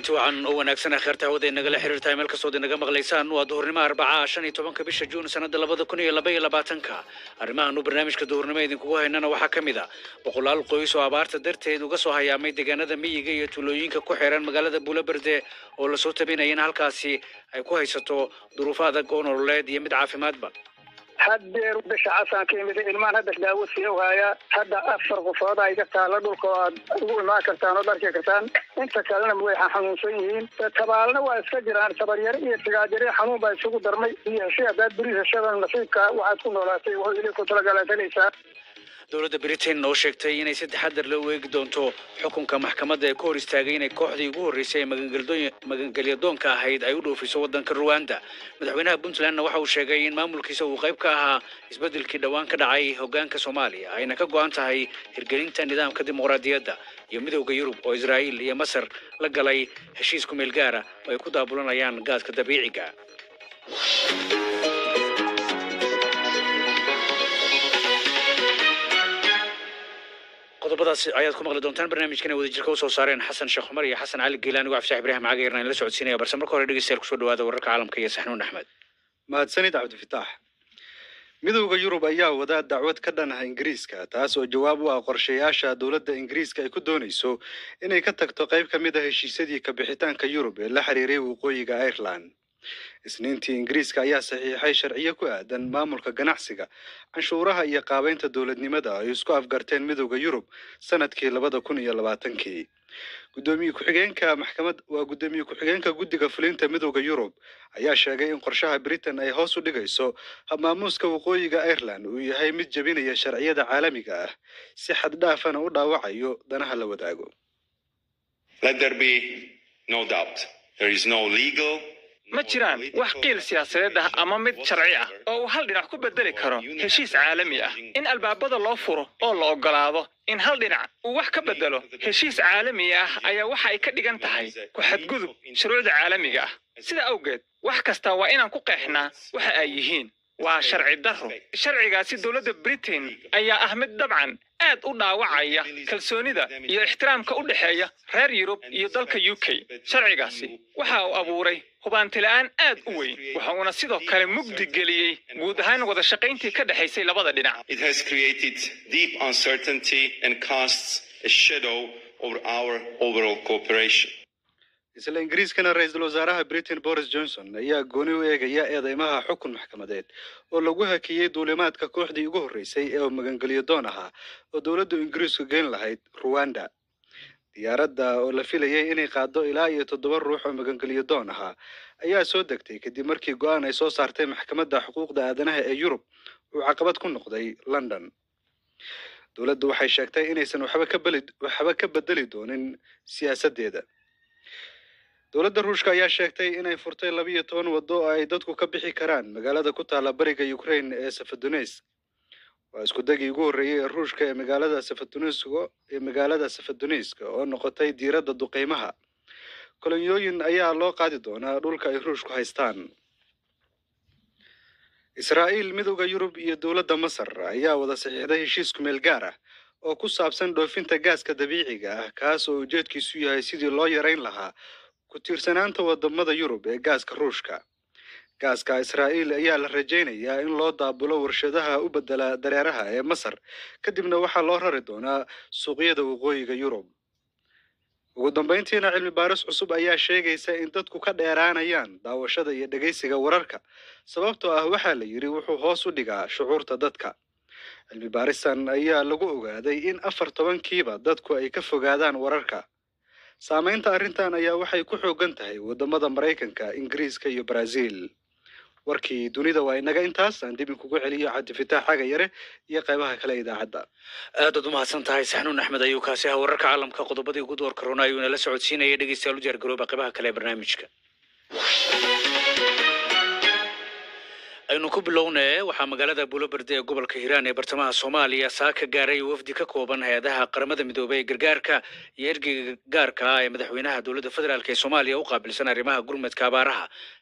kulanti wacan oo wanaagsan kheerta hawada inagala xiriirtahay meel kastood inaga maqlaysaan waa duhurnimo arbacaa shan iyo tobanka bisha juun sanada labada kun iyo laba iyo labaatanka arrimahan uu barnaamijka duhurnimo idinkugu haynana waxaa ka mid a boqolaal qoys oo abaarta darteed uga soo hayaamay deegaanada miyiga iyo tuulooyinka ku xiran magaalada buulaberde oo lasoo tabinaya in halkaasi ay ku haysato duruufo adag oo nololeed iyo mid caafimaadba haddeer bisha casaan ka imid ilmaan hadda daawo sii ogaaya hadda afar qofood ay ka taalla dhulka oo aad ugu imaan kartaan oo dharki kartaan inta kalena way xanuunsan yihiin tabaalna waa iska jiraan tabaryare iyo tigaajare xanuun baa isugu darmay iyo heshay haddaad beri heshada nasiibka waxaad ku noolaatay wuxuu ili ku talagalasanaysaa dowladda britain oo sheegtay inay si taxadar loo eegi doonto xukunka maxkamadda ee ku hor istaagay inay kooxdii ugu horreysay ee magangeldoon- magangelyadoonka ahayd ay u dhoofiso waddanka ruwanda madaxweynaha puntlandna waxa uu sheegay in maamulkiisa uu qayb ka ahaa isbeddelkii dhowaan ka dhacay hoggaanka soomaaliya ayna ka go'an tahay hirgelinta nidaamka dimuqraadiyadda iyo midowda yurub oo israa'iil iyo masar la galay heshiis ku meel gaara oo ay ku daabulanayaan gaaska dabiiciga qodobadaas ayaad ku maqli doontaan barnaamijkana wadajirka usoo saareen xasan sheekh cumar iyo xasan cali geelaan igu cabdifaax ibraahim cagayarna in la socodsiinaya balse marka hore dhegeystayaal kusoo dhawaada wararka caalamka iyo saxnuun axmed mahadsanid cabdifitaax midowda yurub ayaa wadaa dacwad ka dhan ah ingiriiska taas oo jawaab u ah qorshayaasha dowladda ingiriiska ay ku doonayso inay ka tagto qayb ka mid a heshiisyadii ka bixitaanka yurub ee la xiriiray waqooyiga ireland isniintii ingiriiska ayaa saxiixay sharciyo ku aadan maamulka ganacsiga canshuuraha iyo qaabeynta dowladnimada ay isku afgarteen midowda yurub sanadkii labada kun iyo labaatankii gudoomiye ku-xigeenka maxkamad waa gudoomiye ku-xigeenka guddiga fulinta midowda yurub ayaa sheegay in qorshaha britain ay hoos u dhigayso habmaamuuska waqooyiga ireland uu yahay mid jebinaya sharciyada caalamiga ah si xad dhaafana u dhaawacayo danaha la wadaago Let there be no doubt. There is no legal. ma jiraan wax qiil siyaasadeed ah ama mid sharci ah oo uu hal dhinac ku bedeli karo heshiis caalami ah in albaabada loo furo oo la oggolaado in hal dhinac uu wax ka bedelo heshiis caalami ah ayaa waxa ay ka dhigan tahay ku xadgudub shuruucda caalamiga ah sida awgeed wax kasta waa inaan ku qeexnaa waxa ay yihiin waa sharci darro sharcigaasi dowladda britain ayaa ah mid dabcan aad u dhaawacaya kalsoonida iyo ixtiraamka u dhexeeya reer yurub iyo dalka u k sharcigaasi waxa uu abuuray hubaantila'aan aad u weyn waxa uuna sidoo kale mugdi geliyey guud ahaan wada shaqayntii ka dhexaysay labada dhinac It has created deep uncertainty and casts a shadow over our overall cooperation. isla ingiriiskana ra-iisul wasaaraha britain boris johnson ayaa gooni u eegaya eedeymaha xukun maxkamadeed oo lagu hakiyey duulimaadka kooxdii ugu horreysay ee magangelyo doon ahaa oo dowladdu ingiriisku geyn lahayd ruwanda diyaaradda oo la filayay inay qaado ilaa iyo toddoba ruux oo magangelyo doon ahaa ayaa soo degtay kadib markii go-aan ay soo saartay maxkamadda xuquuqda aadanaha ee yurub uu caqabad ku noqday london dowladdu waxay sheegtay inaysan waxba ka beli waxba ka bedeli doonin siyaasaddeeda dowladda ruushka ayaa sheegtay inay furtay labiyo toban waddo oo ay dadku ka bixi karaan magaalada ku taalla bariga ukraine ee safadonesk waa isku dagii ugu horreeyey ee ruushka ee magaalada safadonesk ee magaalada safadonesk oo noqotay diiradda duqeymaha kolonyooyin ayaa loo qaadi doonaa dhulka ay ruushku haystaan israa'iil midowda yurub iyo dowladda masar ayaa wada saxiixday heshiis kumeel gaar ah oo ku saabsan dhoofinta gaaska dabiiciga ah kaas oo ujeedkiisu yahay sidii loo yarayn lahaa ku tiirsanaanta wadamada yurub ee gaaska ruushka gaaska israa'iil ayaa la rajaynayaa in loo daabulo warshadaha u bedela dareeraha ee masar kadibna waxaa loo rari doonaa suuqyada waqooyiga yurub ugu dambayntiina cilmi baaris cusub ayaa sheegaysa in dadku ka dheeraanayaan daawashada iyo dhegaysiga wararka sababtoo ah waxaa la yidhi wuxuu hoos u dhigaa shucuurta dadka cilmi baaristan ayaa lagu ogaaday in afar tobankiiba dadku ay ka fogaadaan wararka saamaynta arrintan ayaa waxay ku xoogan tahay wadamada maraykanka ingiriiska iyo brazil warkii dunida waa inaga intaas aan dib inkugu celiyo cabdifitaax xaga yare iyo qaybaha kale ee idaacadda aadaad u mahadsan tahay saxnuun axmed ayuu kaasi ahaa wararka caalamka qodobadii ugu door korona ayuuna la socodsiinaya dhegeystayaal u diyaar garooba qaybaha kale ee barnaamijka aynu ku bilownee waxaa magaalada buulaberde ee gobolka hiiraan ee bartamaha soomaaliya saaka gaaray wafdi ka kooban hay-adaha qaramada midoobay ee gargaarka iyo ergeyga gaarka ah ee madaxweynaha dowladda federaalk ee soomaaliya u qaabilsan arrimaha gurmadka abaaraha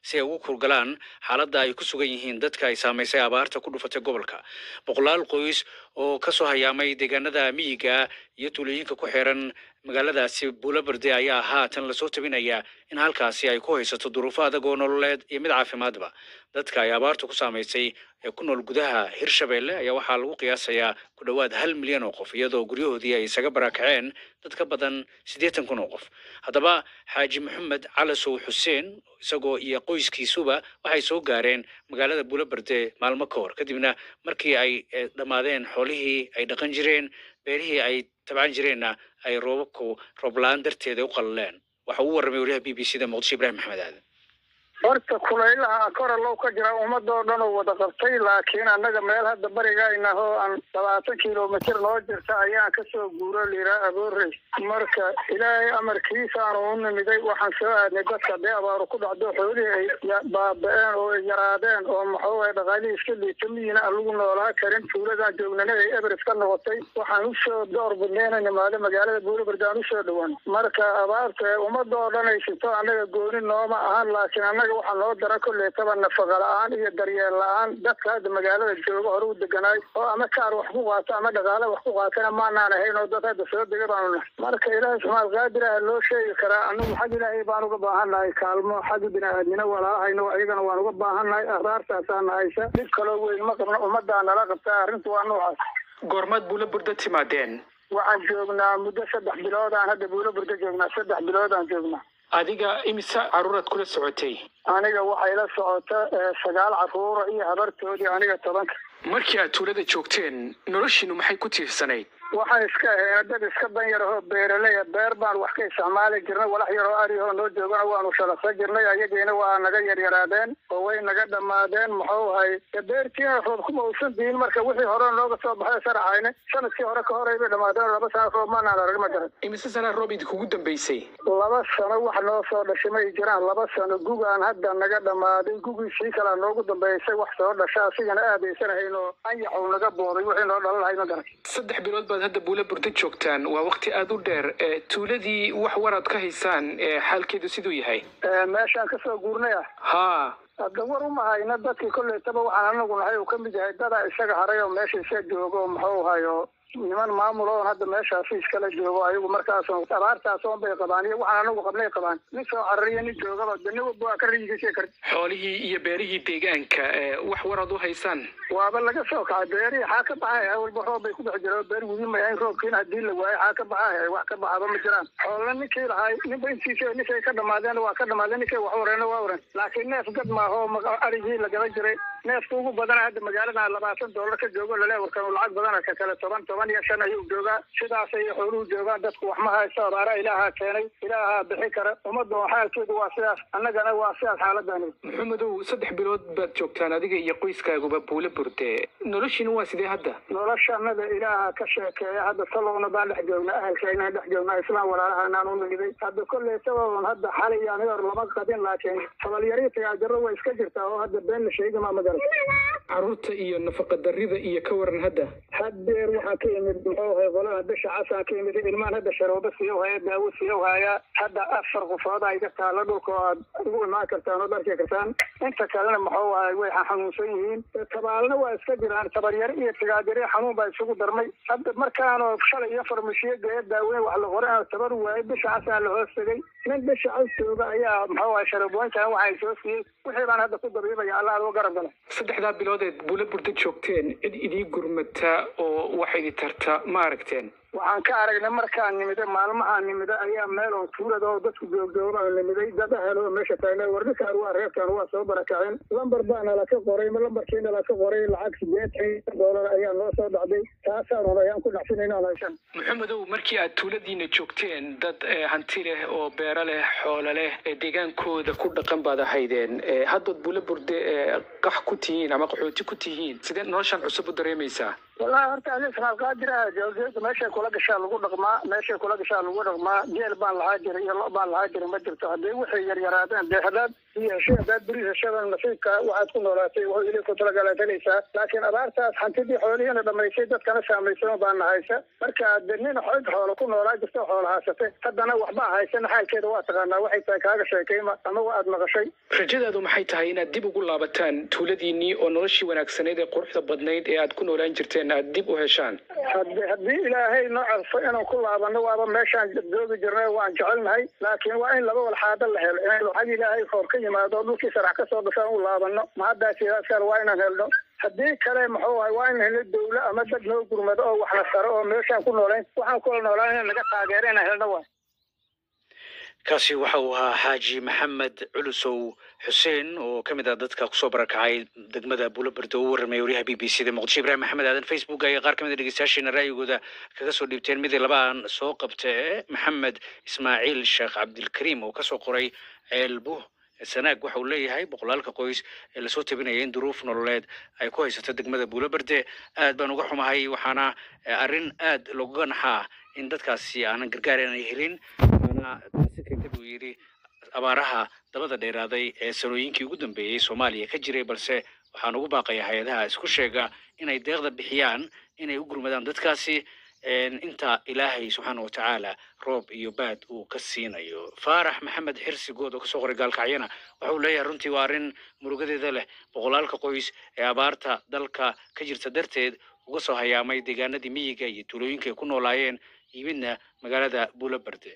si ay ugu kurgalaan xaaladda ay ku sugan yihiin dadka ay saamaysay abaarta ku dhufatay gobolka boqolaal qoys oo ka soo hayaamay deegaanada miyiga iyo tuulooyinka ku xiran magaaladaasi buulaberde ayaa haatan lasoo tabinayaa in halkaasi ay ku haysato duruufo adag oo nololeed iyo mid caafimaadba dadka ay abaartu ku saamaysay ee ku nool gudaha hirshabeelle ayaa waxaa lagu qiyaasayaa ku dhowaad hal milyan oo qof iyadoo guryahoodii ay isaga barakaceen dad ka badan siddeetan kun oo qof haddaba xaaji maxamed calasow xuseen isagoo iyo qoyskiisuba waxay soo gaareen magaalada buulaberde maalmo ka hor kadibna markii ay eh, dhammaadeen xoolihii ay dhaqan jireen beerihii ay tabcan jireenna ay roobabku roobla-aan darteeda u qalaleen waxa uu warramay wariyaha b b c da muqdisho ibrahim maxamed aadan horta kulaylaha kora low ka jira ummadoo dhan oo wada qabtay laakiin annaga meel hadda barigayna oo aan labaatan kilomitir noo jirta ayaan kasoo guuro liraa aboorey marka ilaahay amarkiisaanu u nimiday waxaan soo aadnay dadka dee abaaru ku dhacdo xoolihii ay ya- baaba-een oo ay yaraadeen oo maxuu ay dhaqaalihii iska liita miyina aan lagu noolaa karin tuuladaan joognana ay eberes ka noqotay waxaan usoo door badnayna nimaado magaalada buuraberd aan usoo dhawaan marka abaarta ummadoo dhan ay sinto annaga gooni nooma ahan laakiin annaga waxaa noo dara kolleetaba nafaqa la-aan iyo daryeel la-aan dadka hadda magaalada jooga hore u deganaay oo ama kaar wax ku qaato ama dhaqaale wax ku qaatana maanaan ahayn oo dad hadda soo dega baanu nahay marka ilaahay subxaal qaadir ah loo sheegi karaa anagu xag ilaahay baan uga baahannahay kaalmo xagga bini-aadmina walaalahayno ayagana waan uga baahannahay abaartaasaana haysa dhib kaloo weyn ma qabno ummaddaa nala qabtaa arrintu waa noocaas goormaad buula burda timaadeen waxaan joognaa muddo saddex biloodaan hadda buulo burda joognaa saddex biloodaan joognaa adiga imise caruuraad kula socotay aniga waxay la socota eh, sagaal caruura iyo habartoodii aniga tobanka markii aad tuulada joogteen noloshiinu maxay ku tiirsanayd waxaan iska ahayn dad iska dan yar oo beeraleya beer baan wax ka isticmaali jirnay walax yaroo arihoo noo joogana waanu shalaqsan jirnay ayagiina waa naga yaryaraadeen oo way naga dhammaadeen muxuu ahay de beertiina roob kuma uusan diin marka wixii hore nooga soo baxay saraxayne sanadkii hore ka horey bay dhammaadeen laba sano roob maanaan arag ma garan imise sanaa roob idinkugu dambaysay laba sano wax noo soo dhashay may jiraan laba sano gugaan hadda naga dhammaaday gugii sii kalaa noogu dambeysay wax soo dhasha asigana aadaysanahayn oo anyaxuu naga booday wixii noo dhalan lahay ma garan saddex bilood baad hadda buula burda joogtaan waa waqti aada u dheer ee tuuladii wax waraad ka haysaan ee xaalkeedu siduu yahay Eh, meeshaan kasoo guurnay ah haa hadda war uma hayna dadkii kollaytaba waxaan anagu nahay uu ka mid yahay dadaa isaga haray oo meesha iska joogo muxuu hayo niman maamul oon hadda meeshaasi iskala joogo ayagu markaas abaartaas oon bay qabaan iyo waxaan anagu qabnay qabaan nin soo carariya nin joogaba de nin walba waa ka riyigiisa kar xoolihii iyo beerihii deegaanka ee wax waraad u haysaan waaba laga soo kacay beerihii xaa ka baxay walba roob bay ku dhex jireen beer wudi mayayn roobkiina haddii la waayo xaa ka baxay wax ka baxaba ma jiraan xoolna ninkii lahay ninba intiisa ninkay ka dhamaadeen waa ka dhamaadeen ninkay wax wareena waa wareen laakiin neef gad maaho ma- arigii la gaban jiray neefka ugu badana hadda magaalada labaatan doolar ka joogo laleewarkan uu lacag badana ka kale toban toban iyo shan ayuu joogaa sidaas ay xooluhu joogaan dadku wax ma haysto abaara ilaahaa keenay ilaahaa bixi kara ummadda xaalkeedu waa sidaas annagana waa sidaas xaaladani maxamedow saddex bilood baad joogtaan adiga iyo qoyskaaguba buula burde noloshiinu waa sidee hadda noloshanada ilaaha ka sheekeeya hadda salowna baan dhex joognaa ahalkeenaan dhex joognaa islaam walaalahanaan u nimiday hadda kolley sababan hadda xalay ani hor lama qadin laakiin tabalyari tagaajaro way iska jirtaa oo hadda been la sheegi maa magaran caruurta iyo nafaqa darrida iyo ka waran hadda haddeer waxaa ka yimid muxuu ahay qolada bisha casaan ka yimid ilmaan hadda sharoobo siiyow haya daawo siiyow haya hadda afar qofood ay ka taalla dhulka oo aad ugu imaan kartaan oo dharki kartaan inta kalena muxuu ahay way xanuunsan yihiin tabaalna waa iska jiraan tabaryari iyo tagaajari xanuun baa isugu darmay hadda markaanoo shalay iyo farmashiyo geeya daaweyn wax la qoray aan tabar waayay bisha casaan la hoos tegay nin bisha cas jooga ayaa muxuu ahay sharabooyinkan waxay soo siiyey wixii baan hadda ku dabiibaya allah adoo garab gala saddexdaa biloodeed buula burda joogteen cid idii gurmata oo wax idi tarta ma aragteen waxaan ka aragnay markaan nimiday maalmahaan nimiday ayaa meel oo tuulada oo dadku joogjoog aan nimiday dad ahel oo meesha taagna war ninkaan waa reerkaan waa soo barakaceen lambar baa nala ka qoray lambarkii nala ka qoray lacag sideetan doolar ayaa noo soo dhacday taasaan ayaan ku dhacsinayna aan haysan maxamedow markii aad tuuladiina joogteen dad eh, hanti leh oo beero leh xoolo leh ee deegaankooda ku dhaqan baad ahaydeen Eh, haddaad buula burde eh, qax ku tihiin ama qaxooti ku tihiin sidee noloshan cusub u dareemaysaa wallahi horta adi sanaalqaadira jawgeeda meeshay kula gashaa lagu dhaqmaa meeshay kula gashaa lagu dhaqmaa geel baan lahaa jira iyo lo baan lahaa jira ma jirto haddii waxay yaryaraadeen dee haddaad iyo heshay haddaad beri heshadan nasiibka waxaad ku noolaatay wuxuu ili ku talagala helaysaa laakiin abaartaas hantidii xoolihiina dhamaysay dadkana saamaysay baana haysa marka de nin xog xoolo ku noolaa jirta xoolo haysatay haddana waxba haysan xaalkeeda waa taqaanaa waxay tahay kaaga sheekayma ama waa aad maqashay rajadaadu maxay tahay inaad dib ugu laabataan tuuladiinnii oo noloshii wanaagsaneyd ee quruxda badnayd ee aad ku noolaan jirteen aad dib u heshaan haddi haddii ilaahay noo calfo inaan ku laabano waaba meeshaan joogi jirnay waan jecelnahay laakiin waa in laba walxaado la helo in lacag ilaahay koor ka yimaado oo dhulkii sarax ka soo gashaan u laabano ma haddaa sidaas kale waa inaan helno haddii kale muxuu ahay waa in helno dawlo ama dad noo gurmado oo wax la saro oo meeshaan ku noolayn waxaan kula noolaan in naga taageero inaan helno waa kaasi waxa uu ahaa xaaji maxamed culusow xuseen oo ka mid ah dadka kusoo barakacay degmada buulaberdo u warramaya wariyaha b b c da muqdisho ibrahim maxamed aadan facebook ayaa qaar ka mid a dhegeystayaasheena ra'yigooda kaga soo dhiibteen midii labaan soo qabtee maxamed ismaaciil sheekh cabdilkariim oo kasoo qoray ceelbu sanaag waxa uu leeyahay boqolaalka qoys ee lasoo tabinaya in duruuf nololeed ay ku haysato degmada buulaberde aad baan uga xumahay waxaana arrin aad loogaga naxaa in dadkaasi aanan gargaar aanay helin waana taasi keenta buu yidhi abaaraha dabada dheeraaday ee sanooyinkii ugu dambeeyey soomaaliya ka jiray balse waxaan ugu baaqaya hay-adaha isku sheega inay deeqda bixiyaan inay u gurmadaan dadkaasi inta ilaahay subxaana watacaala roob iyo baad uu ka siinayo faarax maxamed xirsi good oo kasoo qoray gaalkacyana waxa uu leeyahay runtii waa arrin murugadeeda leh boqolaalka qoys ee abaarta dalka ka jirta darteed uga soo hayaamay deegaanadii miyiga iyo tuulooyinka ay ku noolaayeen yimidna magaalada buulaberde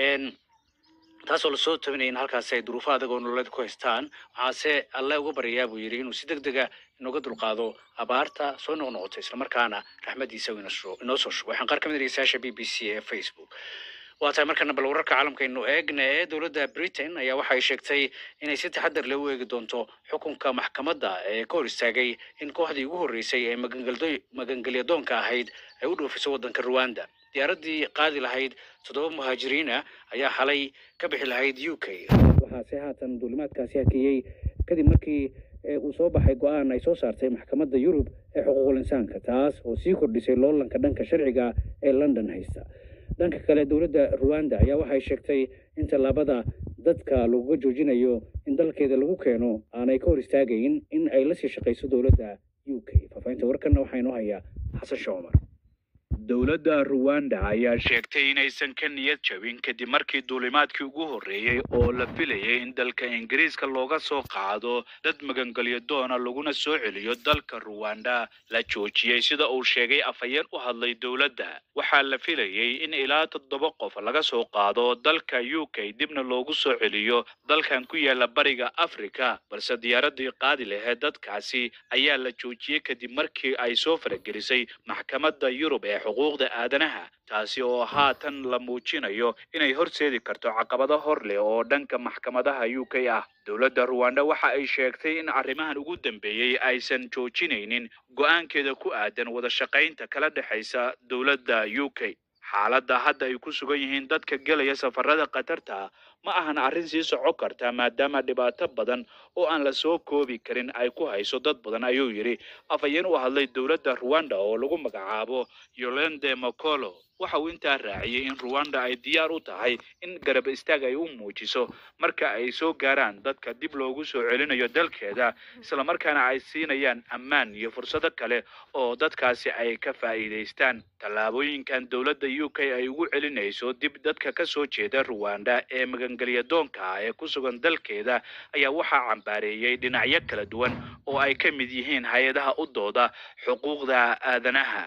taasoo lasoo tabinaya in halkaasi ay duruufo adag oo nololeed ku haystaan waxaase alle uga baryayaa buu yidhi inuu si deg dega inooga dulqaado abaarta soo noqnoqota islamarkaana raxmadiisa inoo soo shubo waxaan qaar ka mid a dhegeystayaasha b b c ee facebook waa tahay markana bal wararka caalamkaynu eegna ee dowladda britain ayaa waxa ay sheegtay inay si taxadar leh u eegi doonto xukunka maxkamadda ee ka hor istaagay in kooxdii ugu horreysay ee magangelyadoonka ahayd ay u dhoofiso waddanka ruwanda diyaaraddii qaadi lahayd toddoba muhaajiriina ayaa xalay ka bixi lahayd u k waxaase haatan duulimaadkaasi hakeeyey kadib markii uu soo baxay go-aan ay soo saartay maxkamadda yurub ee xuquuqul insaanka taas oo sii kordhisay loolanka dhanka sharciga ee london haysta dhanka kale dowladda ruwanda ayaa waxay sheegtay in tallaabada dadka laguga joojinayo in dalkeeda lagu keeno aanay ka hor istaagayn in ay la sii shaqayso dowladda u k faafahinta warkanna waxaa inoo hayaa xasan sheekh cumar dowladda ruwanda ayaa sheegtay inaysan ka niyad jabin kadib markii duulimaadkii ugu horreeyey oo la filayay in dalka ingiriiska looga soo qaado dad magangelyo doona laguna soo celiyo dalka ruwanda la joojiyey sida uu sheegay afhayeen u hadlay dowladda waxaa la filayey in ilaa toddoba qof laga soo qaado dalka u k dibna loogu soo celiyo dalkan ku yaala bariga afrika balse diyaaradii qaadi laheed dadkaasi ayaa la joojiyey kadib markii ay soo faragelisay maxkamadda yurub ee xuquuqda aadanaha taasi oo haatan la muujinayo inay horseedi karto caqabado hor leh oo dhanka maxkamadaha u k ah dowladda ruwanda waxa ay sheegtay in arrimahan ugu dambeeyey aysan joojinaynin go-aankeeda ku aadan wada shaqaynta kala dhexaysa dowladda u k xaaladda hadda ay ku sugan yihiin dadka gelaya safarada khatarta ma ahan arrin sii soco karta maadaama dhibaato badan oo aan la soo koobi karin ay ku hayso dad badan ayuu yidhi afhayeen u hadlay dowladda ruwanda oo lagu magacaabo yolande mocolo waxa uu intaa raaciyey in ruwanda ay diyaar u tahay in garab istaag ay u muujiso marka ay soo gaaraan dadka dib loogu soo celinayo dalkeeda islamarkaana ay siinayaan ammaan iyo fursado kale oo dadkaasi ay ka faa'iidaystaan tallaabooyinkan dowladda u k ay ugu celinayso dib dadka ka soo jeeda ruwanda ee magangelyadoonka ah ee ku sugan dalkeeda ayaa waxaa cambaareeyey dhinacyo kala duwan oo ay ka mid yihiin hay-adaha u dooda xuquuqda aadanaha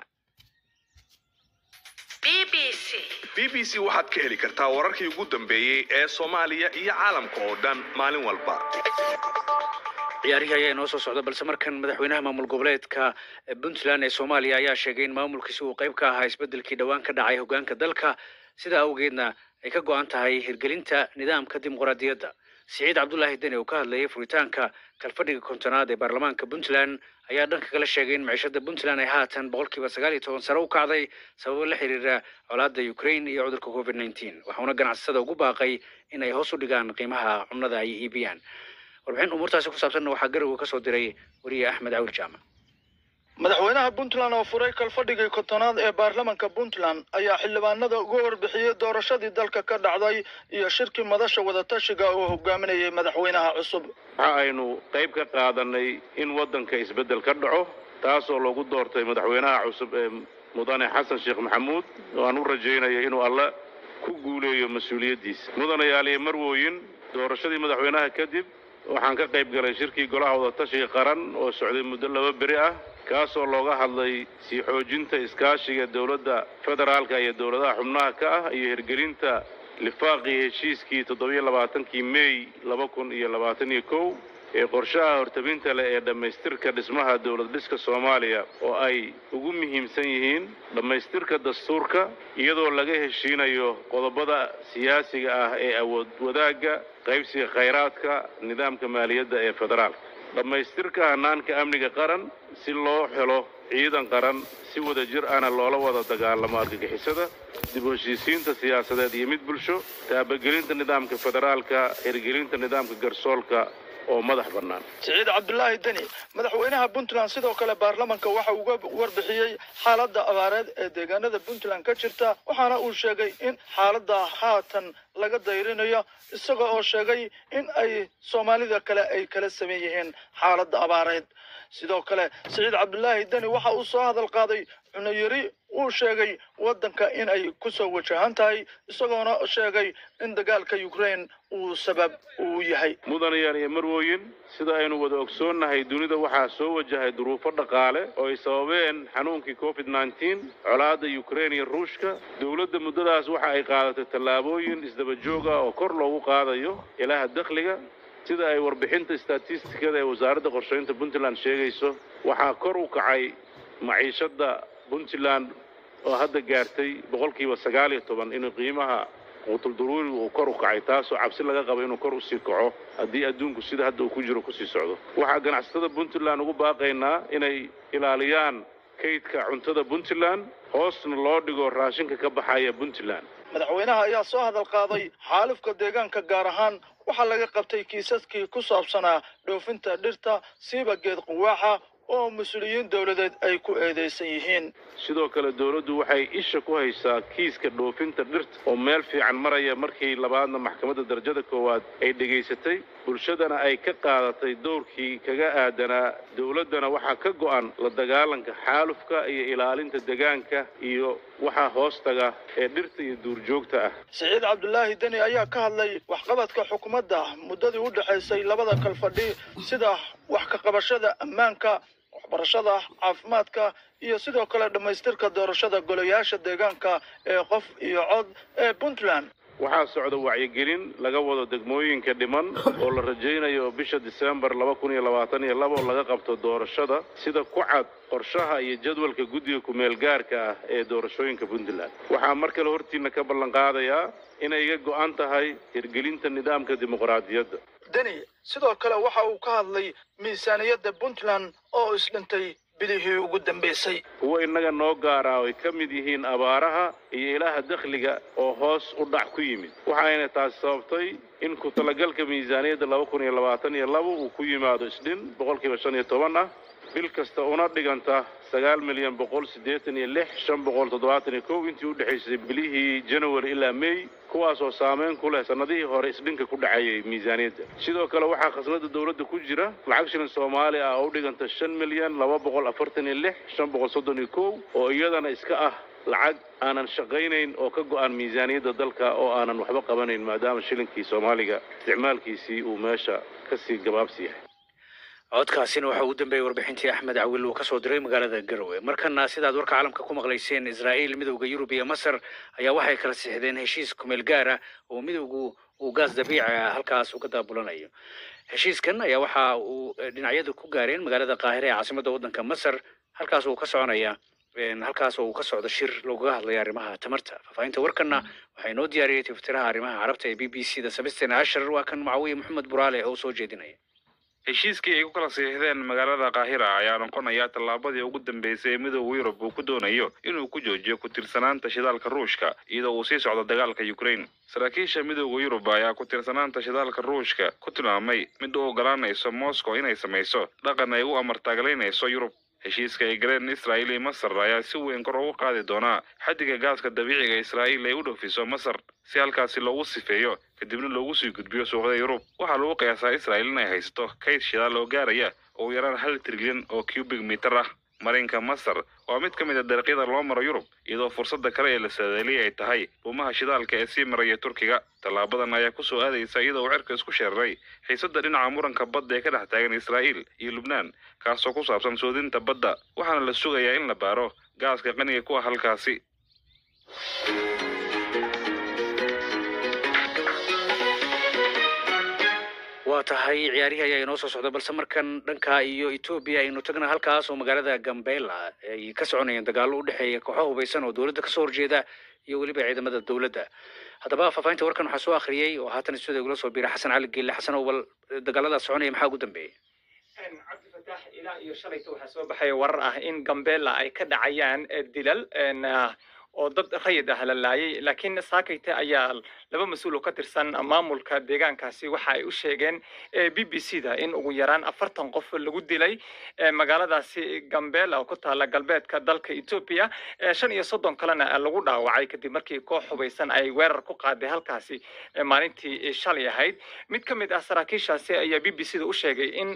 b b c waxaad ka heli kartaa wararkii ugu dambeeyey ee soomaaliya iyo caalamka oo dhan maalin walba ciyaarihii ayaa inoo soo socda balse markan madaxweynaha maamul goboleedka puntland ee soomaaliya ayaa sheegay in maamulkiisi uu qayb ka ahaa isbeddelkii dhowaan ka dhacay hoggaanka dalka sidaa awgeedna ay ka go-an tahay hirgelinta nidaamka dimuqraadiyadda siciid cabdulaahi deni oo ka hadlayay furitaanka kalfadhiga kontonaad ee baarlamaanka puntland ayaa dhanka kala sheegay in maciishada puntland ay haatan boqolkiiba sagaal iyo toban sare u kacday sababo la xiriira colaadda ukraine iyo cudurka covid nineteen waxauna ganacsatada ugu baaqay in ay hoos u dhigaan qiimaha cunada ay iibiyaan warbixin umuurtaasi ku saabsanna waxaa garowe ka soo diray wariye axmed cawil jaamac madaxweynaha puntland oo furay kalfadhigii kontonaad ee baarlamanka puntland ayaa xildhibaanada uga warbixiyey doorashadii dalka ka dhacday iyo shirkii madasha wadatashiga oo hogaaminayay madaxweynaha cusub waxa aynu qayb ka qaadanay in waddanka isbeddel ka dhaco taasoo lagu doortay madaxweynaha cusub ee mudane xasan sheekh maxamuud oo aan u rajaynaya inuu alle ku guuleeyo mas-uuliyaddiisa mudanayaal iyo marwooyin doorashadii madaxweynaha kadib waxaan ka qayb galay shirkii golaha wadatashiga qaran oo socday muddo laba beri ah kaasoo looga hadlay sii xoojinta iskaashiga dowladda federaalka iyo dowladaha xubnaha ka ah iyo hirgelinta lifaaqii heshiiskii toddobiyo labaatankii mey laba kun iyo labaatan iyo kow ee qorshaha hortabinta leh ee dhammaystirka dhismaha dowlad dhiska soomaaliya oo ay ugu muhiimsan yihiin dhammaystirka dastuurka iyadoo laga heshiinayo qodobada siyaasiga ah ee awood wadaagga qaybsiga khayraadka nidaamka maaliyadda ee federaalka dhammaystirka hannaanka amniga qaran si loo helo ciidan qaran si wada jir ahna loola wada dagaalamo argagixisada dib u heshiisiinta siyaasadeed iyo mid bulsho taabagelinta nidaamka federaalka hirgelinta nidaamka garsoolka oo madax bannaan siciid cabdulaahi deni madaxweynaha puntland sidoo kale baarlamanka waxa uga warbixiyey xaaladda abaareed ee deegaanada puntland ka jirta waxaana uu sheegay in xaaladda haatan laga dayrinayo isaga oo sheegay in ay soomaalida kale ay kala saman yihiin xaaladda abaareed sidoo kale siciid cabdulaahi deni waxa uu soo hadal qaaday cunayari uu sheegay waddanka in ay kusoo wajahan tahay isagoona sheegay in dagaalka ukraine uu sabab uu yahay mudanayaal iyo marwooyin sida aynu wada ogsoonnahay dunida waxaa soo wajahay duruufo dhaqaale oo ay sababeen xanuunkii covid nneteen colaadda ukraine iyo ruushka dowladda muddadaas waxa ay qaadatay tallaabooyin isdaba joog ah oo kor loogu qaadayo ilaha dakhliga sida ay warbixinta statistikada ee wasaaradda qorshaynta puntland sheegayso waxaa kor u kacay maciishadda puntland oo hadda gaartay boqolkiiba sagaal iyo toban inuu qiimaha quutulduruuriga uu kor u kacay taasoo cabsi laga qabo inuu kor usii kaco haddii adduunku sida hadda uu ku jiro kusii socdo waxaa ganacsatada puntland ugu baaqaynaa inay ilaaliyaan kaydka cuntada puntland hoosna loo dhigo raashinka ka baxaya puntland madaxweynaha ayaa soo hadal qaaday xaalufka deegaanka gaar ahaan waxaa laga qabtay kiisaskii ku saabsanaa dhoofinta dhirta siiba geed quwaaxa oo mas-uuliyiin dowladeed ay ku eedaysan yihiin sidoo kale dowladdu waxay isha ku haysaa kiiska dhoofinta dhirta oo meel fiican maraya markii labaadna maxkamadda darajada koowaad ay dhegaysatay bulshadana ay ka qaadatay dowrkii kaga aadanaa dowladdana waxaa ka go'an la dagaalanka xaalufka iyo ilaalinta deegaanka iyo waxaa hoostaga ee dhirta iyo duurjoogta ah siciid cabdulaahi deni ayaa ka hadlay waxqabadka xukuumadda muddadii u dhexaysay labada kalfadhi sida wax ka qabashada ammaanka waxbarashada caafimaadka iyo sidoo kale dhammaystirka doorashada golayaasha deegaanka ee qof iyo cod ee puntland waxaa socda wacyigelin laga wado degmooyinka dhiman oo la rajaynayo bisha disembar laba kun iyo labaatan iyo laba oo laga qabto doorashada sida ku cad qorshaha iyo jadwalka guddiga ku-meel gaarka ah ee doorashooyinka puntland waxaa mar kale hortiina ka ballan qaadayaa inay iga go'an tahay hirgelinta nidaamka dimuqraadiyadda deni sidoo kale waxa uu ka hadlay miisaaniyadda puntland oo isdhintay bilihii ugu dambaysay kuwa innaga noo gaara oo ay ka mid yihiin abaaraha iyo ilaha dakhliga oo hoos u dhac ku yimid waxayna taasi sababtay in ku talagalka miisaaniyadda laba kun iyo labaatan iyo laba uu ku yimaado isdhin boqolkiiba shan iyo toban ah bil kasta una dhiganta sagaal milyan boqol siddeetan iyo lix shan boqol toddobaatan iyo kow intii u dhexaysay bilihii january ilaa may kuwaas oo saameyn ku leh sannadihii hore isdhinka ku dhacayay miisaaniyadda sidoo kale waxaa khasnada dowladda ku jira lacag shilin soomaali ah oo u dhiganta shan milyan laba boqol afartan iyo lix shan boqol soddon iyo kow oo iyadana iska ah lacag aanan shaqaynayn oo ka go'an miisaaniyadda dalka oo aanan waxba qabanayn maadaama shilinkii soomaaliga isticmaalkiisii uu meesha kasii gabaabsi yahay codkaasina waxa ugu dambeeyey warbixintii axmed cawil uu kasoo diray magaalada garowe markana sidaad warka caalamka ku maqlayseen israa'iil midowda yurub iyo masar ayaa waxay kala sixdeen heshiis kumeel gaar ah oo midowgu uu gaas dabiici ah halkaas uga daabulanayo heshiiskan ayaa waxa uu dhinacyadu ku gaareen magaalada qaahire ee caasimadda waddanka masar halkaas uu ka soconaya halkaas oo uu ka socdo shir loogaga hadlaya arrimaha tamarta faahfaahinta warkana waxaa inoo diyaariyey tiftiraha arrimaha carabta ee b b c da sabisten ashar waa kan macawiye maxamed buraale oo soo jeedinaya heshiiskii ay ku kala siixdeen magaalada kaahira ayaa noqonaya tallaabadii ugu dambeysay ee midooda yurub uu ku doonayo inuu ku joojiyo ku tiirsanaanta shidaalka ruushka iyadoo uu sii socdo dagaalka ukraine saraakiisha midooda yurub ayaa ku tiirsanaanta shidaalka ruushka ku tilmaamay mid u ogolaanayso moscow inay samayso dhaqan ay u amartaaglaynayso yurub heshiiska ay galeen israa'iil iyo masar ayaa si weyn kor ugu qaadi doonaa xaddiga gaaska dabiiciga israa'iil ay u dhoofiso masar si halkaasi loogu sifeeyo kadibna loogu sii gudbiyo suuqyada yurub waxaa lagu qiyaasaa israa'iil inay haysato kayd shidaal oo gaaraya ugu yaraan hal trilyan oo cubic mitar ah marinka masar waa mid ka mid a dariiqyada loo maro yurub iyadoo fursadda kale ee la saadaaliyay ay tahay dhuumaha shidaalka ee sii maraya turkiga tallaabadan ayaa ku soo aadaysa iyadoo uu cirka isku sheeraray xiisadda dhinaca muranka badda ee ka dhex taagan israa'iil iyo lubnaan kaasoo ku saabsan soodinta badda waxaana la sugayaa in la baaro gaaska qaniga ku ah halkaasi waa tahay ciyaarihii ayaa inoo soo socda balse markan dhanka iyo etoobiya aynu tagna halkaas oo magaalada gambela ay ka soconayeen dagaallo u dhexeeya kooxo hubaysan oo dowladda kasoo horjeeda iyo weliba ciidamada dowladda haddaba faahfaahinta warkan waxaa soo akhriyey oo haatan stuudiga igula soo biiray xasan cali geelle xasan oo bal dagaaladaas soconaya maxaa ugu dambeeyey cabdifataax ilaa iyo shalayta waxaa soo baxaya warar ah in gambela ay ka dhacayaan dilal oo dad rayid ah la laayay laakiin saakayte ayaa laba mas-uul oo ka tirsan maamulka deegaankaasi waxa ay u sheegeen b b c da in ugu yaraan afartan qof lagu dilay magaaladaasi gambela oo ku taala galbeedka dalka etoobiya shan iyo soddon kalena lagu dhaawacay kadib markii koox hubaysan ay weerar ku qaaday halkaasi maalintii shalay ahayd mid ka mid ah saraakiishaasi ayaa b b c da u sheegay in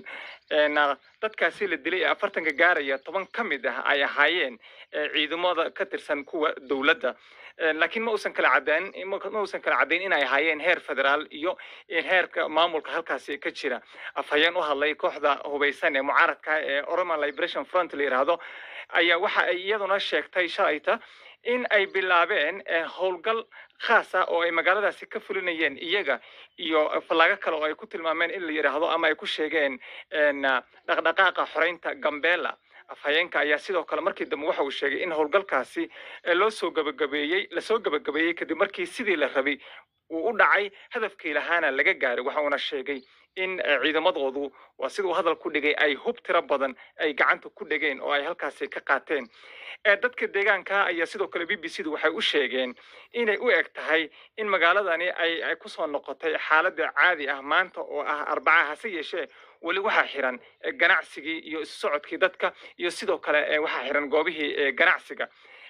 dadkaasi la dilay ee afartanka gaaraya toban ka mid ah ay ahaayeen ciidamada ka tirsan kuwa dowladda laakiin ma uusan kala caddayn ma uusan kala caddayn inay ahaayeen heer federaal iyo heerka maamulka halkaasi ka jira afhayeen u hadlay kooxda hubaysan ee mucaaradka ee oroman liberation front la yidhaahdo ayaa waxa ay iyaduna sheegtay shalayta in ay bilaabeen howlgal khaas ah oo ay magaaladaasi ka fulinayeen iyaga iyo fallaago kale oo ay ku tilmaameen in la yidhaahdo ama ay ku sheegeen dhaqdhaqaaqa xoreynta gambela afhayeenka ayaa sidoo kale markii dambe waxa uu sheegay in howlgalkaasi loo soo gabagabeeyey lasoo gabagabeeyey kadib markii sidii la rabay uu u dhacay hadafkii lahaana laga gaaray waxa uuna sheegay in ciidamadoodu waa siduu hadal ku dhigay ay hub tiro badan ay gacanta ku dhegeen oo ay halkaasi ka qaateen dadka deegaanka ayaa sidoo kale b b c du waxay u sheegeen inay u eg tahay in magaaladani ay ay kusoo noqotay xaaladda caadi ah maanta oo ah arbaca hase yeeshee weli waxaa xiran ganacsigii iyo isu socodkii dadka iyo sidoo kale waxaa xiran goobihii ganacsiga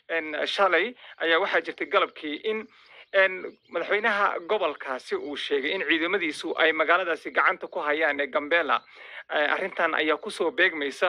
shalay ayaa waxaa jirtay galabkii in madaxweynaha gobolkaasi uu sheegay in ciidamadiisu ay magaaladaasi gacanta ku hayaan ee gambela arrintan ayaa kusoo beegmaysa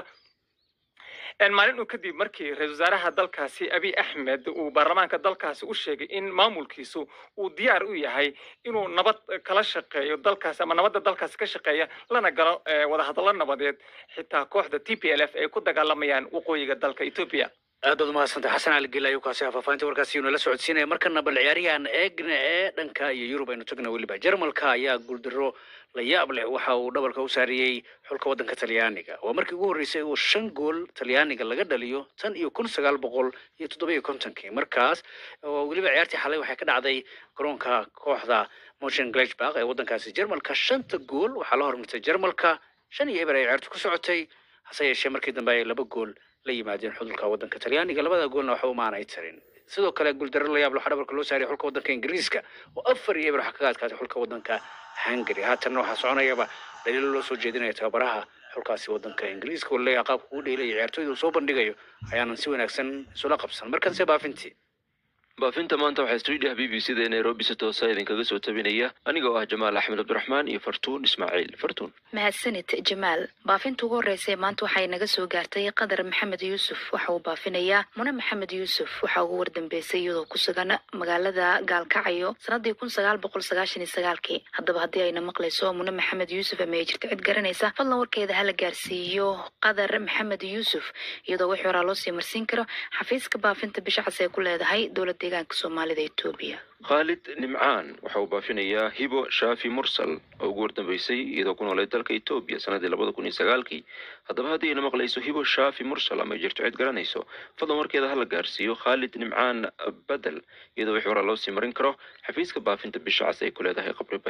maalin uu kadib markii ra-isul wasaaraha dalkaasi abiy axmed uu baarlamaanka dalkaasi u sheegay in maamulkiisu uu diyaar u yahay inuu nabad kala shaqeeyo dalkaasi ama nabadda dalkaasi ka shaqeeya lana galo wadahadallo nabadeed xitaa kooxda t p l f ay ku dagaalamayaan waqooyiga dalka etoobiya aad baad umahadsantay xasan cali gela ayuu kaasi faafahinta warkaasi inuu la socodsiinaya markana bal ciyaariyahan eegna ee dhanka iyo yurub aynu tagna weliba jarmalka ayaa guuldaro la yaab leh waxa uu dhabalka u saariyey xulka waddanka talyaaniga waa markii ugu horreysay oo shan gool talyaaniga laga dhaliyo tan iyo kun sagaal boqol iyo toddoba-iyo kontonkii markaas oo weliba ciyaartii xalay waxay ka dhacday garoonka kooxda motion glashbak ee waddankaasi jarmalka shanta gool waxaa la hormartay jarmalka shan iyo eber ay ciyaartu ku socotay hase yeeshee markii dambe ay laba gool la yimaadeen xudulka waddanka talyaaniga labada goolna waxba umaanay tarin sidoo kale guuldarro la yaab waxaa dhabarka loo saariyay xulka waddanka ingiriiska oo afar iyo eber waxaa kaga adkaatay xulka waddanka hungary haatanna waxaa soconayaba dhaliilo loo soo jeedinaya tababaraha xulkaasi waddanka ingiriiska oo leeyahay qaabka ugu dheelaya ciyaartooyda uu soo bandhigayo ayaanan si wanaagsan isula qabsan markanse baafintii baafinta maanta waxaa stuudiyaha b b c da ee nairobi si toosa idinkaga soo tabinaya aniga oo ah jamaal axmed cabdiraxmaan iyo fartuun ismaaciil fartuun mahadsanid jamaal baafinta ugu horreysay maanta waxay naga soo gaartay qadar maxamed yuusuf waxa uu baafinayaa mune maxamed yuusuf waxaa ugu wardambeysay iyadoo ku sugan magaalada gaalkacyo sanadii kun sagaal boqol sagaashan iyo sagaalkii haddaba haddii ayna maqlayso mune maxamed yuusuf ama ay jirto cid garanaysa fadlan warkeeda hala gaarsiiyo qadar maxamed yuusuf iyadoo wixii horaa loo sii marsiin karo xafiiska baafinta bisha cas ee ku leedahay dowlad deegaanka soomaalida etoobiya khaalid nimcaan waxa uu baafinayaa hibo shaafi mursal oo ugu wardambeysay iyadoo ku noolay dalka etoobiya sanadii labada kun iyo sagaalkii haddaba haddii ayna maqlayso hibo shaafi mursal ama ay jirto cid garanayso fadlan warkeeda hala gaarsiiyo khaalid nimcaan badel iyadoo wixii horaa loo sii marin karo xafiiska baafinta bisha cas ay ku leedahay qabri bayax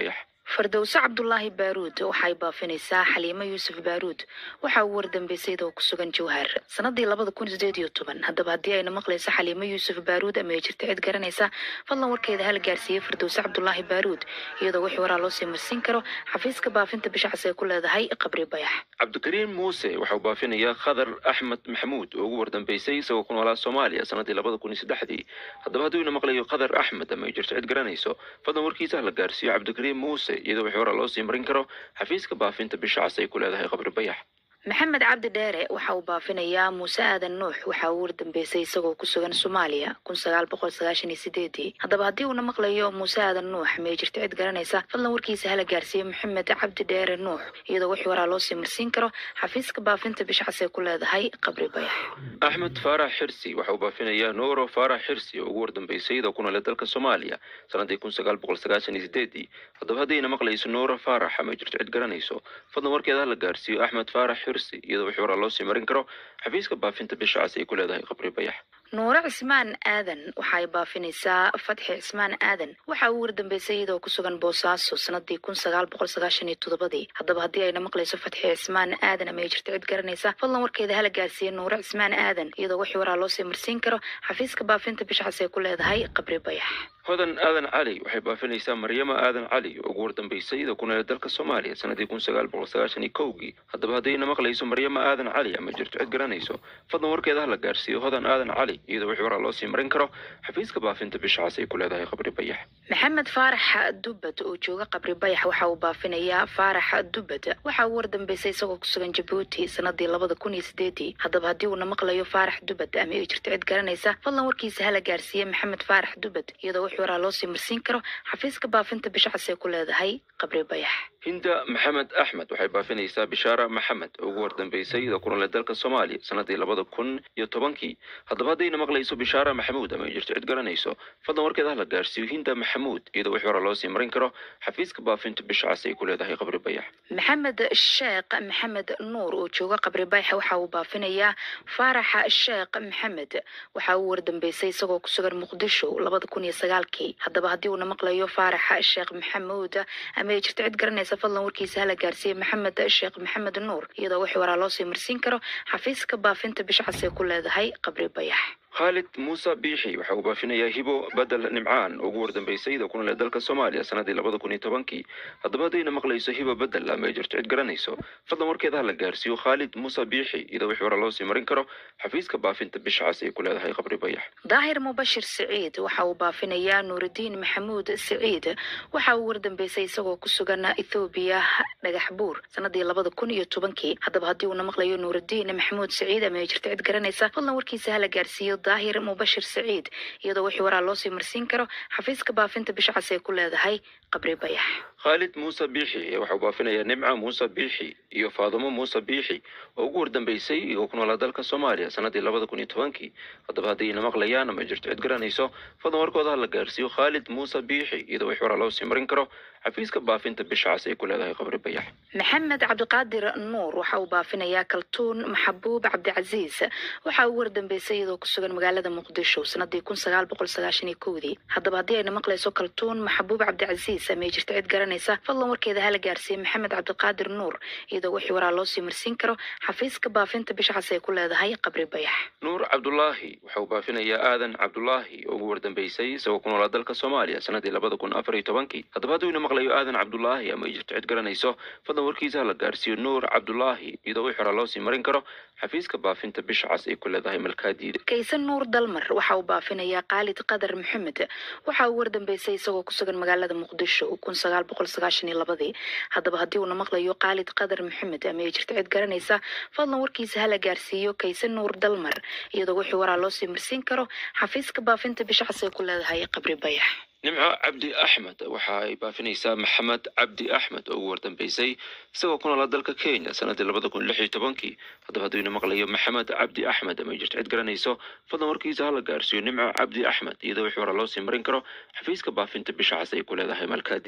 fardowse cabdulaahi baaruud waxay baafinaysaa xaliimo yuusuf baaruud waxa uu wardambeysay iyadoo ku sugan jawhar sanadii labada kun sideed iyo toban haddaba haddii ayna maqlayso xaliimo yuusuf baaruud ama ay jirta cid garanaysa fadlan warkeeda hala gaarsiiyey fardowse cabdulaahi baaruud iyadoo wixii waraa loo sii marsiin karo xafiiska baafinta bisha cas ee ku leedahay qabri bayax cabdikariim muuse waxa uu baafinayaa khadar axmed maxamuud oo ugu wardambeysay isagoo ku noolaa soomaaliya sanadii labada kun iyo saddexdii haddaba hadduu ina maqlayo khadar axmed ama ay jirto cid garanayso fadlan warkiisa hala gaarsiiyo cabdikariim muuse iyadoo wixii hore loo sii marin karo xafiiska baafinta bisha cas ay ku leedahay qabri bayax maxamed cabdi dheere waxa uu baafinayaa muuse aadan nuux waxa uu wardambeysay isagoo ku sugan soomaaliya kun sagaal boqol sagaashan iyo sideedii haddaba haddii uuna maqlayo muuse aadan nuux ma ay jirta cid garanaysa fadlan warkiisa hala gaarsiiyo maxamed cabdi dheere nuux iyadoo wixii waraa loo sii marsiin karo xafiiska baafinta bisha cas ee ku leedahay qabri bayax axmed faarax xirsi waxa uu baafinayaa nooro faarax xirsi oo ugu wardambeysay iyadoo ku noolay dalka soomaaliya sanadii kun sagaal boqol sagaashan iyo sideedii haddaba haddayna maqlayso nooro faarax ama ay jirto cid garanayso fadlan warkeeda hala gaarsiiyo axmed faarax xirsi iyadoo wixii waraa loo sii marin karo xafiiska baafinta bisha cas ay ku leedahay qabri bayax nuure cismaan aadan waxay baafinaysaa fatxi cismaan aadan waxa uu wardambeysay iyadoo ku sugan boosaaso sanadii kun sagaal boqol sagaashan iyo toddobadii haddaba haddii ayna maqlayso fatxi cismaan aadan ama ay jirto cid garanaysa fadlan warkeeda hala gaarsiiye nuure cismaan aadan iyadoo wixii waraa loo sii marsiin karo xafiiska baafinta bisha cas ee ku leedahay qabri bayax hodan aadan cali waxay baafinaysaa maryama aadan cali oo ugu wardambeysay iyadoo ku noolay dalka soomaaliya sanadii kun sagaal boqol sagaashan iyo kowgii haddaba haddayna maqlayso maryama aadan cali ama jirto cid garanayso fadlan warkeeda hala gaarsiiyo hodan aadan cali iyadoo wixii waraa loo sii marin karo xafiiska baafinta bisha cas ay ku leedahay qabri bayax maxamed faarax dubad oo jooga qabri bayax waxa uu baafinayaa faarax dubad waxa uu wardambeysay isagoo ku sugan jabuuti sanadii labada kun iyo sideedii haddaba haddii uuna maqlayo faarax dubad ama ay jirto cid garanaysa fadlan warkiisa hala gaarsiiye maxamed faarax dubad iyadoo wixii waraa loo sii marsiin karo xafiiska baafinta bisha cas ee ku leedahay qabri bayax hinda maxamed axmed waxay baafinaysaa bishaara maxamed oo ugu wardambeysay iyadoo ku noolay dalka soomaaliya sanadii labada kun iyo tobankii haddaba haddayna maqlayso bishaara maxamuud ama ay jirto cid garanayso fadlan warkeeda hala gaarsiiyo hinda maxamuud iyadoo wixii hore loo sii marin karo xafiiska baafinta bisha cas ay ku leedahay qabri bayax maxamed sheekh maxamed nuur oo jooga qabri bayax waxa uu baafinayaa faaraxa sheekh maxamed waxa uu wardambeysay isagoo ku sugan muqdisho labada kun iyo sagaalkii haddaba haddii uuna maqlayo faaraxa sheekh maxamuud ama ay jirto cid garanaysa fadlan warkiisa hala gaarsiiye maxamed sheekh maxamed nuur iyadoo wixii waraa loo sii marsiin karo xafiiska baafinta bisha cas ee ku leedahay qabri bayax khaalid muuse biixi waxa uu baafinayaa hibo badel nimcaan oo ugu wardambeysay iyadoo ku noolay dalka soomaaliya sanadii labada kun iyo tobankii haddaba haddayna maqlayso hibo bedel ama ay jirto cid garanayso fadlan warkeeda hala gaarsiiyo khaalid muuse biixi iyadoo wixii hore loo sii marin karo xafiiska baafinta bisha cas ay ku leedahay qabri bayax daahir mubashir siciid waxa uu baafinayaa nuuridiin maxamuud siciid waxa uu wardambeysay isagoo ku sugan ethoobiya dhagax buur sanadii labada kun iyo tobankii haddaba haddii uuna maqlayo nuuridiin maxamuud siciid ama ay jirto cid garanaysa fadlan warkiisa hala gaarsiiyo daahir mubashir siciid iyadoo wixii waraa loo sii marsiin karo xafiiska baafinta bisha cas ee ku leedahay qabri bayax khaalid muuse biixi waxa uu baafinayaa nimca muuse biixi iyo faadumo muuse biixi oo ugu wardambeysay iyagoo ku noolaa dalka soomaaliya sanadii labada kun iyo tobankii haddaba haddayna maqlayaan ama jirto cid garanayso fadlan warkooda hala gaarsiiyo khaalid muuse biixi iyadoo wixii waraa loo sii marin karo xafiiska baafinta bisha cas ay ku leedahay qabri bayax maxamed cabdiqaadir nuur waxa uu baafinayaa kaltuun maxabuub cabdicasiis waxa uu wardambeysay iyadoo ku sugan magaalada muqdisho sanadii kun sagaal boqol sagaashan iyo kowdii haddaba haddii ayna maqlayso kaltuun maxabuub cabdicasiis ama ay jirto cid garanaysa fadlan warkeeda hala gaarsiiye maxamed cabdiqaadir nuur iyadoo wixii waraa loo sii marsiin karo xafiiska baafinta bisha cas ay ku leedahay qabri bayax nuur cabdulaahi waxa uu baafinayaa aadan cabdulaahi oo ugu wardambeysay isagoo ku noolaa dalka soomaaliya sanadii labada kun afar iyo tobankii haddaba hadduu maqlayo aadan cabdulaahi ama ay jirto cid garanayso fadlan warkiisa hala gaarsiiyo nuur cabdulaahi iyadoo wixii horaa loo sii marin karo xafiiska baafinta bisha cas ay ku leedahay malkaadiida kaysan nuur dalmar waxa uu baafinayaa khaalid qadar maxamed waxa uu wardambeysay isagoo ku sugan magaalada muqdisho kun sagaal boqol sagaashan iyo labadii haddaba haddii uuna maqlayo khaalid qadar maxamed ama ay jirto cid garanaysa fadlan warkiisa hala gaarsiiyo kaysan nuur dalmar iyadoo wixii waraa loo sii marsiin karo xafiiska baafinta bisha cas ay ku leedahay qabri bayax nimco cabdi axmed waxa ay baafinaysaa maxamed cabdi axmed oo ugu wardambeysay isagoo ku noolaa dalka kenya sanadii labada kun lix iyo tobankii haddaba hadduyna maqlayo maxamed cabdi axmed ama ay jirto cid garanayso fadlan warkiisa hala gaarsiiyo nimco cabdi axmed iyadoo wixii horaa loo sii marin karo xafiiska baafinta bisha cas ay ku leedahay malkaadiida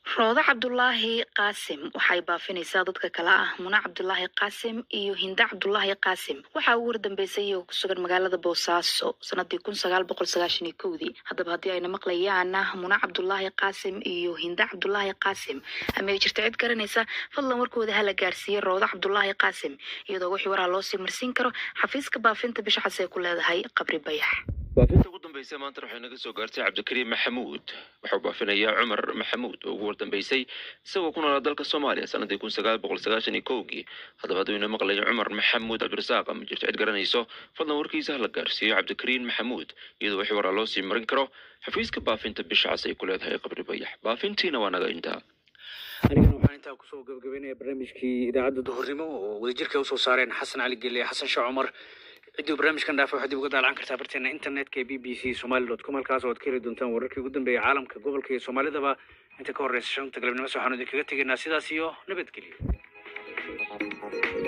roodo cabdulaahi qaasim waxay baafinaysaa dadka kale ah muna cabdulaahi qaasim iyo hinda cabdulaahi qaasim waxaa ugu wardambeysay iyagoo ku sugan magaalada boosaaso sanadii kun sagaal boqol sagaashan iyo kowdii haddaba haddii ayna maqlayaan muna cabdulaahi qaasim iyo hinda cabdulaahi qaasim ama ay jirta cid garanaysa fadlan warkooda hala gaarsiiye roodo cabdulaahi qaasim iyadoo wixii waraa loosii marsiin karo xafiiska baafinta bisha cas ee ku leedahay qabri bayax baafinta ugu dambeysay maanta waxay naga soo gaartay cabdikariim maxamuud waxau baafinayaa cumar maxamuud oo ugu wardambeysay isagoo ku noolaa dalka soomaaliya sanadii kun sagaal boqol sagaashan iyo kowgii haddaba hadduu ina maqlayo cumar maxamuud cabdirasaaq ama jirto cid garanayso fadlan warkiisa hala gaarsiiyo cabdikariim maxamuud iyadoo wixii waraa loo sii marin karo xafiiska baafinta bisha cas ay ku leedahay qabri bayax baafintiina waa naga intaa anigana waxaan intaa kusoo gabagabeynaya barnaamijkii idaacadda duhurnimo oo wadajirka usoo saareen xasan cali gelle xasan sheekh cumar ciddii barnaamijkan dhaafa waxaad dib uga daalan kartaa barteena internetka ee b b c somali dot com halkaas oo aad ka heli doontaan wararkii ugu dambeeyay caalamka gobolka iyo soomaalidaba inta ka horreysa shanta galabnimo waxaanu idinkaga tegaynaa sidaas iyo nabadgelyo